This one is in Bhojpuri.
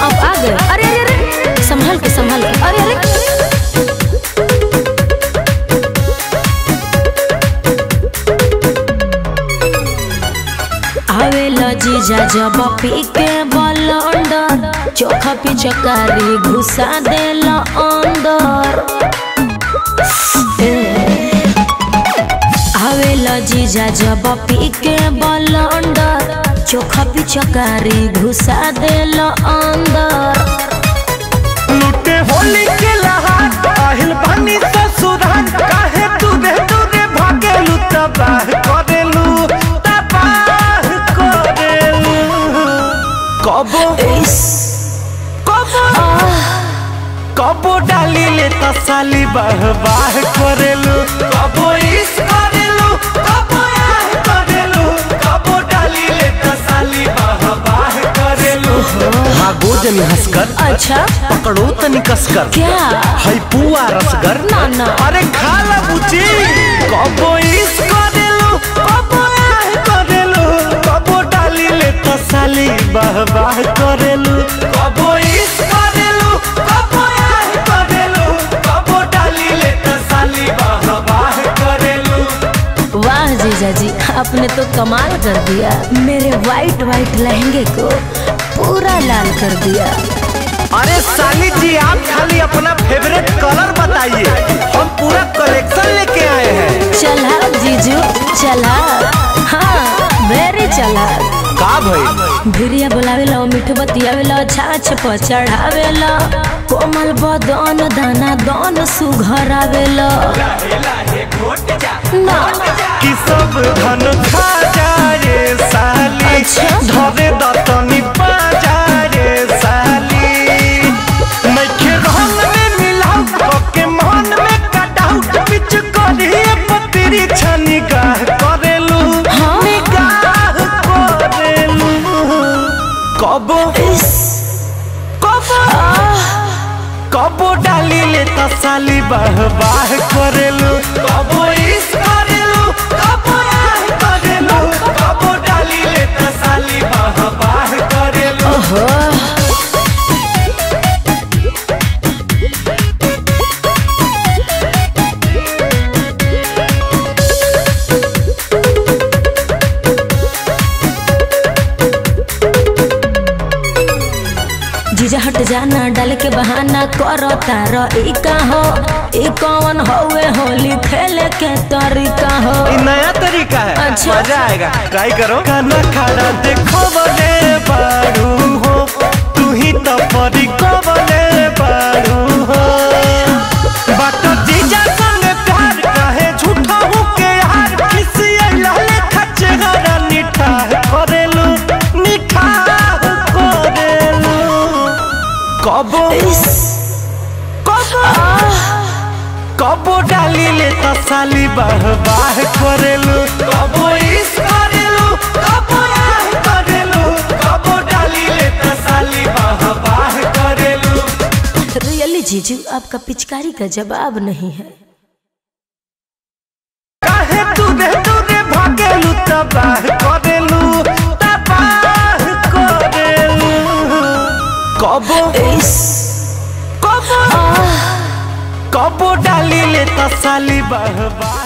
अब आ गए अरे अरे अरे संभाल के संभाल के अरे अरे आवेला जीजा जब पी के बलंडर चोखा पे चकारी घुसा देला अंदर ए, आवेला जीजा जब पी के बलंडर चोखा पे चकारी घुसा देला अंदर लुटे होली के लहार আহিल पानी ससुराल काहे दूरे दूरे भागेलू तबाह करेलू तबाह करेलू कबो इस कबो कबो डाली ले तसाली बाह बाह करेलू कबो इस करेलू कबो आह करेलू कबो डाली ले तसाली बाह बाह करेलू भागो जनी हंसकर अच्छा पकड़ो तनी कसकर क्या है पुआ रसगर ना, ना। अरे खा ला बुची कबो इस करेलू कबो आह करेलू कबो डाली ले तसाली बाह बाह करेलू कबो इस करेलू कबो आह करेलू कबो डाली ले तसाली बाह बाह करेलू वाह जीजा जी आपने तो कमाल कर दिया मेरे वाइट वाइट लहंगे को पूरा लाल कर दिया अरे साली जी आप खाली अपना फेवरेट कलर बताइए हम पूरा कलेक्शन लेके आए हैं चला जीजू चला हाँ वेरी चला का भाई भिरिया बोलावेला मीठ बतियावेला छाछ पर चढ़ावेला कोमल बदन दाना दन सुघरावेला ना कि सब धन खा जा रे साली अच्छा। धरे दतनी पा जा रे साली नइखे रंग में मिलाऊ के मन में कटाऊ बिच करिए पतरी छनी गाह करेलू हाँ। निगाह करेलू कबो इस कबो कबो डाली ले तसाली बाह बाह करेलू कबो इस करेलू कबो आह करेलू कबो डाली ले तसाली बाह बाह करेलू ओहो जीजा हट जाना डाल के बहाना करो तारो ई का हो ई कौन होवे होली खेले के तरीका हो ये नया तरीका है अच्छा। मजा आएगा ट्राई करो खाना खाना देखो बने बारू हो तू ही तो परी को बने बारू हो बात जीजा संग प्यार काहे झूठा हूँ के यार किसी लाले खच्चे हरा निठाह करेलू निठाह करेलू कबो कबो कबो डाली ले तसाली बाह बाह करेलू कबो इस करेलू कबो आह करेलू कबो डाली ले तसाली बाह बाह करेलू रियली जीजू आपका पिचकारी का जवाब नहीं है काहे दूरे दूरे भागेलू तबाह करेलू तबाह करेलू कबो इस कबो कबो डाली ले तसाली बाह बाह